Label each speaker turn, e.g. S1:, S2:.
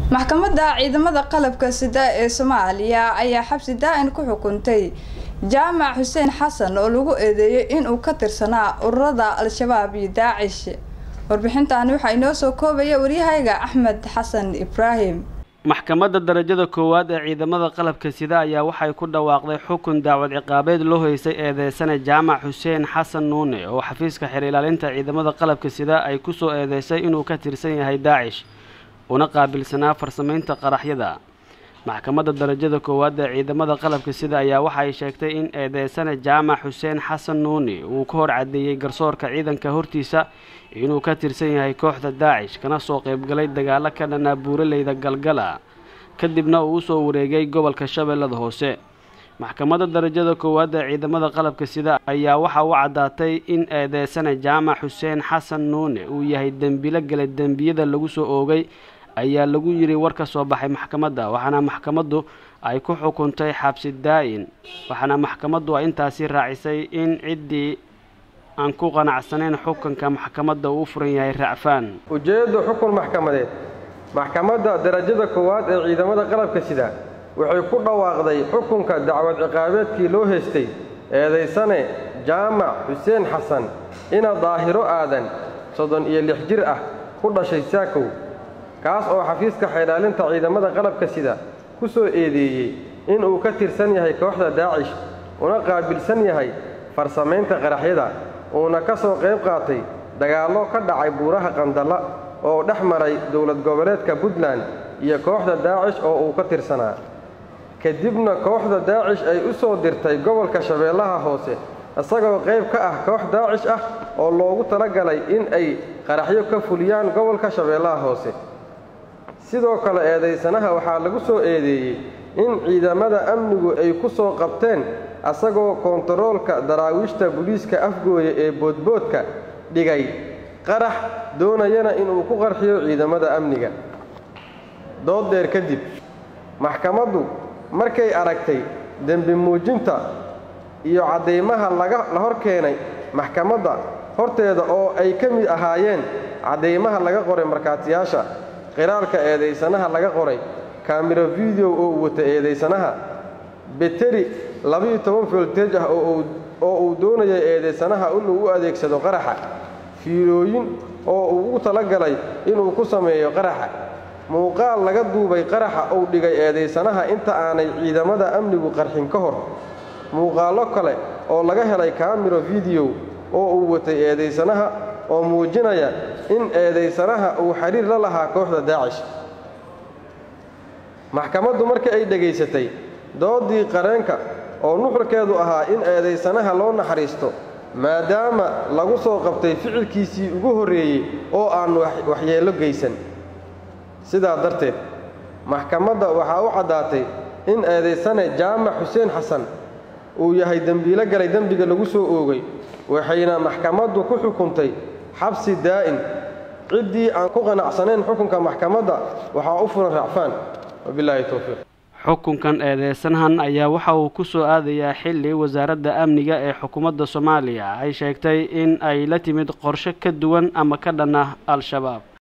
S1: maxkamadda ciidamada qalabka sida ee soomaaliya ayaa xabsi daa-in ku xukuntay jaamac xuseen xasan oo lagu eedeeyay inuu ka tirsanaa ururada al-shabaab iyo daacish warbixintaani waxaa inoo soo koobaya waryahayga axmed xasan ibraahim
S2: maxkamadda darajada koowaad ee ciidamada qalabka sida ayaa waxay ku dhawaaqday xukun daawad ciqaabeed loo heysay eedeysane jaamac xuseen xasan nuune oo xafiiska xeer ilaalinta ciidamada qalabka sida ay kusoo eedeysay inuu ka tirsan yahay daacish una qaabilsanaa farsamaynta qaraxyada maxkamadda darajada koowaad ee ciidamada qalabka sida ayaa waxay sheegtay in eedeysane jaamac xuseen xasan nuuni uu ka hor cadeeyey garsoorka ciidanka hortiisa inuu ka tirsan yahay kooxda daacish kana soo qaybgalay dagaalo ka dhanaa buuraleyda galgala kadibna uu usoo wareegay gobolka shabeellada hoose maxkamadda darajada koowaad ee ciidamada qalabka sida ayaa waxa u caddaatay in eedeysane jaamac xuseen xasan nuune uu yahay dembilo gale dembiyada lagu soo oogay ayaa lagu yidhi war ka soo baxay maxkamadda waxaana maxkamaddu ay ku xukuntay xabsi daa-in waxaana maxkamaddu ay intaasi raacisay in ciddii aan ku qanacsanayn xukunka maxkamadda uu furan yahay racfaan
S3: ujeeddu xukun maxkamadeed maxkamadda darajada koowaad ee ciidamada qalabka sida waxay ku dhawaaqday xukunka dacwad ciqaabeedkii loo heystay eedaysane jaamac xuseen xasan ina daahiro aadan soddon iyo lix jir ah ku dhashay saakow kaas oo xafiiska xeelaalinta ciidamada qalabka sida ku soo eedeeyey inuu ka tirsan yahay kooxda daacish una qaabilsan yahay farsamaynta qaraxyada uuna ka soo qayb qaatay dagaallo ka dhacay buuraha qandalla oo dhex maray dowlad goboleedka puntland iyo kooxda daacish oo uu ka tirsanaa kadibna kooxda daacish ay u soo dirtay gobolka shabeellaha hoose isagoo qayb ka ah koox daacish ah oo loogu talagalay in ay qaraxyo ka fuliyaan gobolka shabeellaha hoose sidoo kale eedaysanaha waxaa lagu soo eedeeyey in ciidamada amnigu ay ku soo qabteen asagoo kontaroolka daraawiishta buliiska afgooya ee boodboodka dhigay qarax doonayana inuu ku qarxiyo ciidamada amniga dood dheer kadib maxkamaddu markay aragtay dembi muujinta iyo caddaymaha la hor keenay maxkamadda horteeda oo ay ka mid ahaayeen caddaymaha laga qoray markhaatiyaasha qiraalka eedaysanaha laga qoray kaamiro video oo uu wata eedaysanaha beteri labiiyo toban folteej ah oo uu doonaya eedaysanaha inuu u adeegsado qaraxa fiilooyin oo uu ugu talagalay inuu ku sameeyo qaraxa muuqaal laga duubay qaraxa uu dhigay eedaysanaha inta aanay ciidamada amnigu qarxin ka hor muuqaallo kale oo laga helay kaamiro video oo uu watay eedaysanaha oo muujinaya in eedaysanaha uu xidhiir la lahaa kooxda daacish maxkamaddu markii ay dhegaysatay doodii qareenka oo nuxurkeedu ahaa in eedaysanaha loo naxariisto maadaama lagu soo qabtay ficilkiisii ugu horreeyey oo aan waxyeello geysan sidaa darteed maxkamadda waxaa u caddaatay in eedaysane jaamac xuseen xasan uu yahay dembiilo galay dembiga lagu soo oogay waxayna maxkamaddu ku xukuntay xabsi daa'in ciddii aan ku qanacsanayn xukunka maxkamadda waxaa u furan racfaan wabilaahi towfiiq
S2: xukunkan eedeysanahan ayaa waxa uu ku soo aadayaa xilli wasaaradda amniga ee xukuumadda soomaaliya ay sheegtay in ay la timid qorshe ka duwan ama ka dhan ah al-shabaab